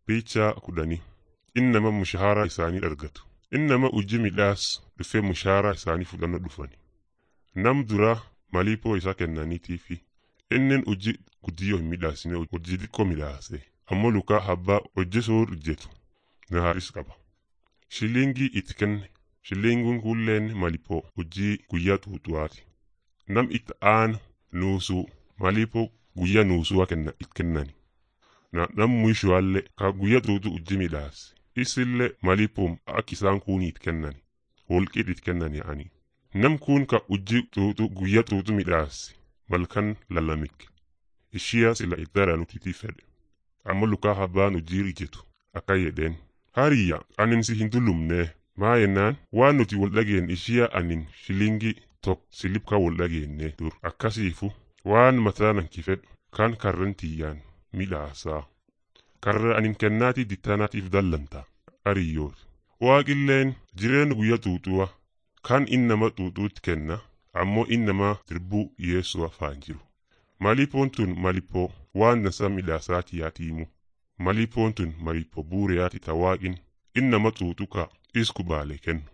Piichaa kudhanii inni nama mushahara isaanii argatu. Inni nama hojii midhaas dhufee mushahara isaanii fudhannoo dhufani. Nam dura maliipoo isaa kennaniitiifi inni hojii guddiyoo hin midhaasine hojii xiqqoo midhaase. Ammoo lukaa abbaa hojjesuu hojjetu na haaris qaba. Shilingii itti kenne shilinguun kulleen maliipoo hojii guyyaa xuuxuwaati. Nam itti aanu nuusuu maliipoo guyyaa nuusuu kenna itti kennani. Na nam mwishoallee ka guyyaa xuuxu hojii midhaase. Isillee maliipoom akka isaan kuunii itti kennani. Wolqiit itti kennani ani. Nam kun ka hojii xuuxu guyyaa xuuxu midhaase malkan lalamik. Ishiyaa sila iddara nutitii fedhe. Amma lukaa abbaan hojii hojjetu akka jedheen. Hariyya anin si hin tullumnee maa yennaan waan nuti wal dhageen ishiyaa anin shilingii tokko silipka wal dhageenne dur akkasiifu waan mataa nanki fedhu kan karran tiyyaan midhaasaa. Karra anin kennaatii dittaanaatiif dallanta hariyyoot. Waaqilleen jireen guyyaa xuuxuwa kan innama xuuxuutti kenna ammoo innama dirbuu yeessuu afaan jiru. Maliipoon tun malipoo waan dansaa midhaasaati yaatiimu. Maliipoon tun malipoo buureyaati tawaaqin innama xuuxu ka isku baale kennu.